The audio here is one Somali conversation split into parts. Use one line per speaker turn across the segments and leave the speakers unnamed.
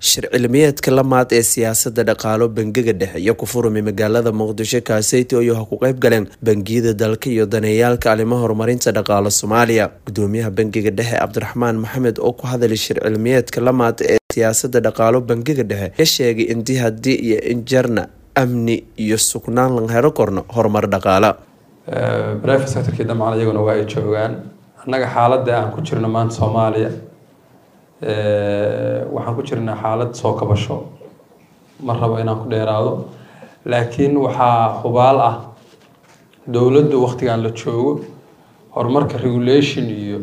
shir cilmiyeedka lamaad ee siyaasada dhaqaalo bangiga dhexe iyo ku furumi magaalada muqdisho kaaseyti oo ha ku qeyb galeen bangiyada dalka iyo daneeyaalka arrimo horumarinta dhaqaalo soomaaliya gudoomiyaha bangiga dhexe cabdiraxmaan maxamed oo ku hadalay shir cilmiyeedka lamaad ee siyaasada dhaqaalo bangiga dhexe ka sheegay intii haddii iyo injarna amni iyo sugnaan lan helo korno horumar dhaqaala
brivate sectorkii dhammaan iyaguna waa ay joogaan annaga xaaladda aan ku jirno maanta soomaaliya waxaan ku jirnaa xaalad soo kabasho ma rabo inaan ku dheeraado laakiin waxaa hubaal ah dowladdu waktigan la joogo horumarka regulation iyo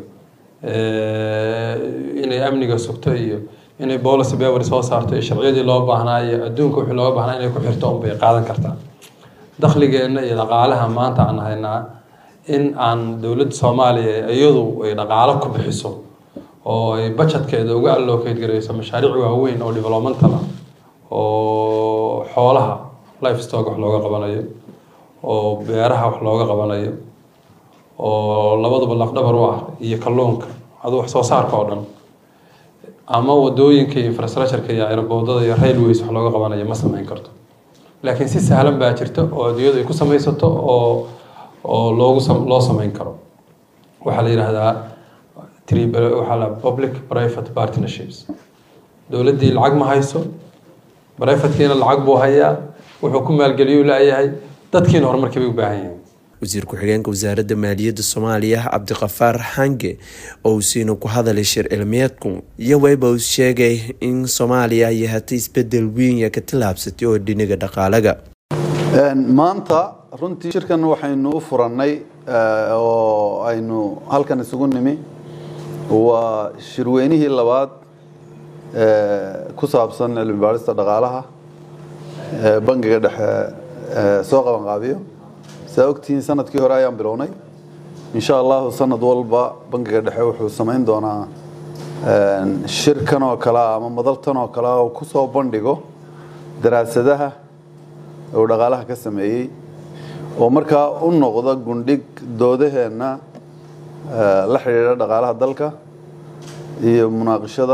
inay amniga sugto iyo inay policy paper soo saarto iyo sharciyadii loo baahnaa iyo adduunka wixii looga baahnaa inay ku xirto unbay qaadan kartaa dakhligeenna iyo dhaqaalaha maanta aan haynaa in aan dowladda soomaaliya iyadu ay dhaqaalo ku bixiso oo ay budgetkeeda uga allocate garayso mashaariic waaweyn oo developmental ah oo xoolaha life stock wax looga qabanayo oo beeraha wax looga qabanayo oo labaduba lafdhabar u ah iyo kalluunka adu wax soo saarka oo dhan ama wadooyinka iyo infrastructureka iyo aeroboodada iyo railways wax looga qabanayo ma sameyn karto laakiin si sahlan baa jirta oo adduunyadu ay ku samaysato oo oo loogu loo sameyn karo waxaa la yidhaahdaa waxaa la public private partnerships dowladdii lacag ma hayso privatekiina lacag buu hayaa wuxuu ku maalgeliyuu laayahay dadkiina horumarkii bay u baahan yihiin
wasiir ku-xigeenka wasaaradda maaliyadda soomaaliya cabdiqafaar xange oo uu siina ku hadalay shir cilmiyeedku iyo wayba uu sheegay in soomaaliya ay hatay isbedel weyn ka tallaabsatay oo dhiniga dhaqaalaga
maanta runtii shirkan waxaynu u furannay oo aynu halkan isugu nimi waa shirweynihii labaad ku saabsan cilmi baarista dhaqaalaha bangiga dhexe soo qabanqaabiyo saa ogtihiin sanadkii hore ayaan bilownay insha allahu sanad walba bangiga dhexe wuxuu samayn doonaa shirkan oo kale ama madaltan oo kale oo kusoo bandhigo daraasadaha uu dhaqaalaha ka sameeyey oo markaa u noqda gundhig doodaheenna la xidhiidha dhaqaalaha dalka iyo munaaqishada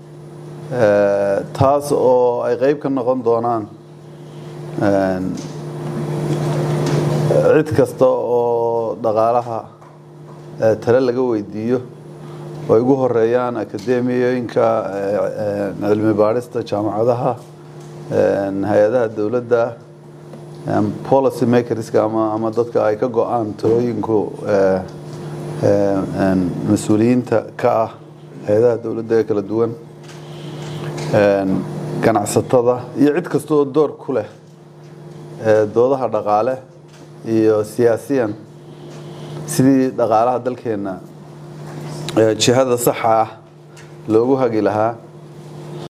taas oo ay qeyb ka noqon doonaan cid kasta oo dhaqaalaha tale laga weydiiyo oo ay ugu horeeyaan akademiyooyinka cilmi baadhista jaamacadaha hay-adaha dowladda policy makerska ama ama dadka ay ka go-aan talooyinku mas-uuliyiinta ka ah hay-adaha dowladda ee kala duwan ganacsatada iyo cid kasta oo door ku leh doodaha dhaqaale iyo siyaasiyan sidii dhaqaalaha dalkeenna jihada saxa ah loogu hagi lahaa